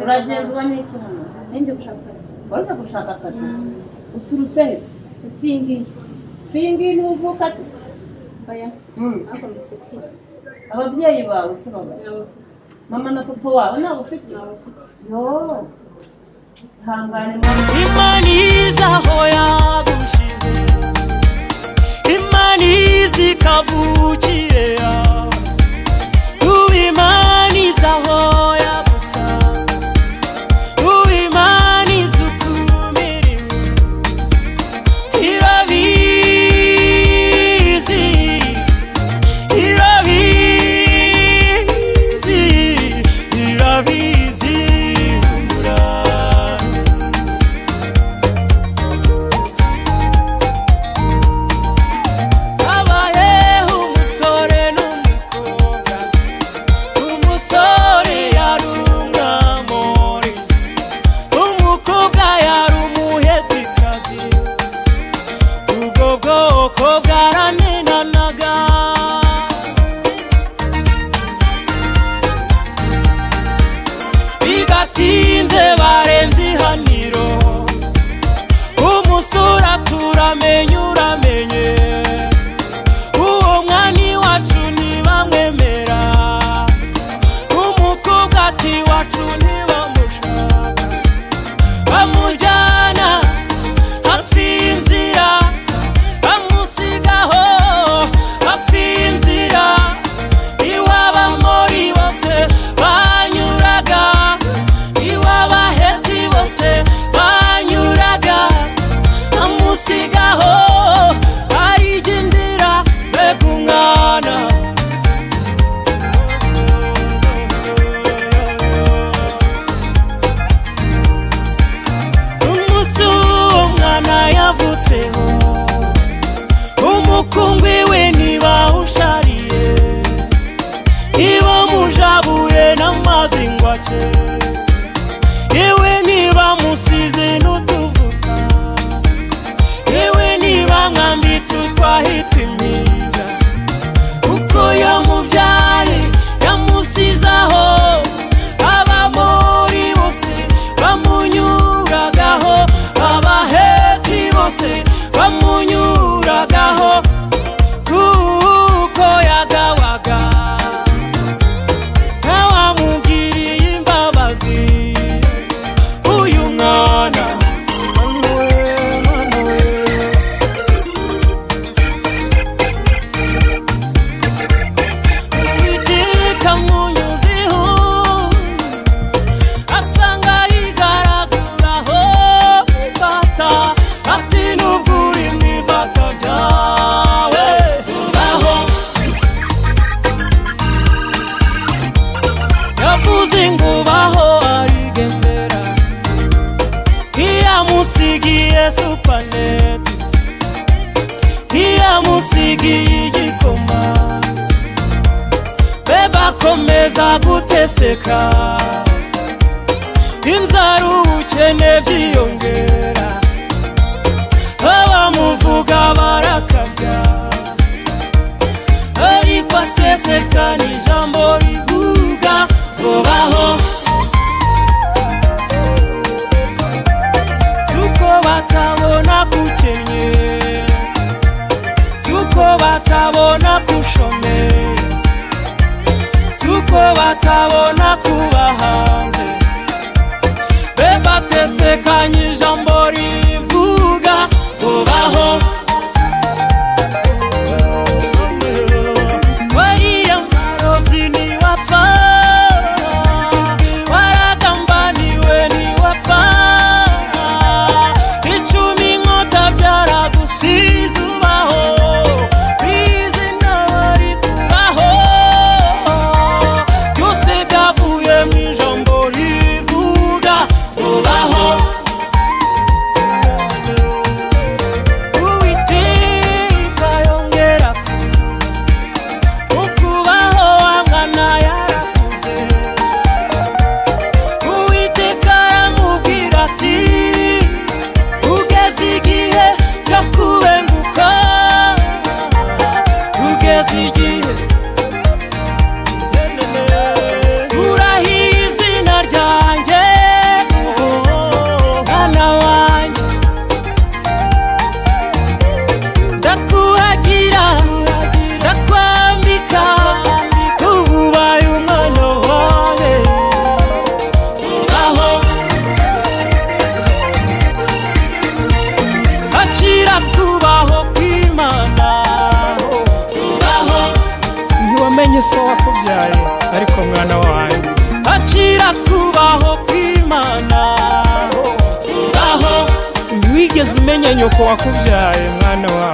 uragenzwa n'iki hano ninjye gushaka akazi waje gushaka akazi uturutse he se ipfi iyi ngiyi si iyi ngiyi niwe uvuka se oya Mm. hakometse ipfi ababyeyi bawe se baba ntawe ufite mama na papa wawe ntawe ufite ntawe ufite yo ihangane mwana imana iza aho yagushize imana iza ikavukire yawe ubu imana iza aho yagusanga ubu imana iza ukuntu irimo irabizi irabizi irabizi umurava habayeho umusore n'umukobwa umusore yari umwamori umukobwa yari umuhetikazi ubwo bwoko bwaranenanaga bidatinze barenze ihaniro umusura turamenye uramenye uwo mwana iwacu ntibamwemera umukobwa ati iwacu ntibamushaka bamujyana hafi y'inzira bamusigaho hafi y'inzira iwaba muri bose banyuraga iwaba heti bose banyuraga bamusigaho arijya indira mbega umwana umunsi uwo mwana yavutseho umukungwi we ntibawushariye iwe mujabuye n'amazi ngo ace iwe ntibamusize n'utuvuta yewe ntibamwambitse utwahitwa impinja kuko yamubyaye yamusizaho abamori bose bamunyuragaho abaheti bose bamunyuragaho kuko yagawaga ntawamugiriye imbabazi uyu mwana Manuel, Manuel. uwiteka munyuziho asanga yigaraguraho imbata ati nubwo uri mu ibata ryawe ubaho yavuze ngo ubaho arigendera ntiyamusigiye supaneti ntiyamusigiye igikoma be bakomeza guteseka inzara ubukene byiyongera abamuvuga barakabya ariko ateseka ni ijambo rivuga vubaho suko batabona kukenye suko batabona kushomera suko batabona kuba hanze be batesekanye ijambo rivuga kubaho wariya marozi ntiwapfa waragambaniwe ntiwapfa icumi inkota byaragusize ubaho bizi ntabari kubaho byose byavuye mu ijambo rivuga ubaho uwiteka yongera kuza ukubaho wangana yarakuze uwiteka yamubwira ati ugeze igihe cyo kubenguka ugeze igihe urahiye izina ryanjye ndakuhagira ndakwambika ubu ubaye umwana wawe aho akira kubaho kw'imana aho ntiwamenye so wakubyaye ariko mwana wanjye akira kubaho kw'imana aho ntiwigeze umenya nyoko wakubyaye mwana wawe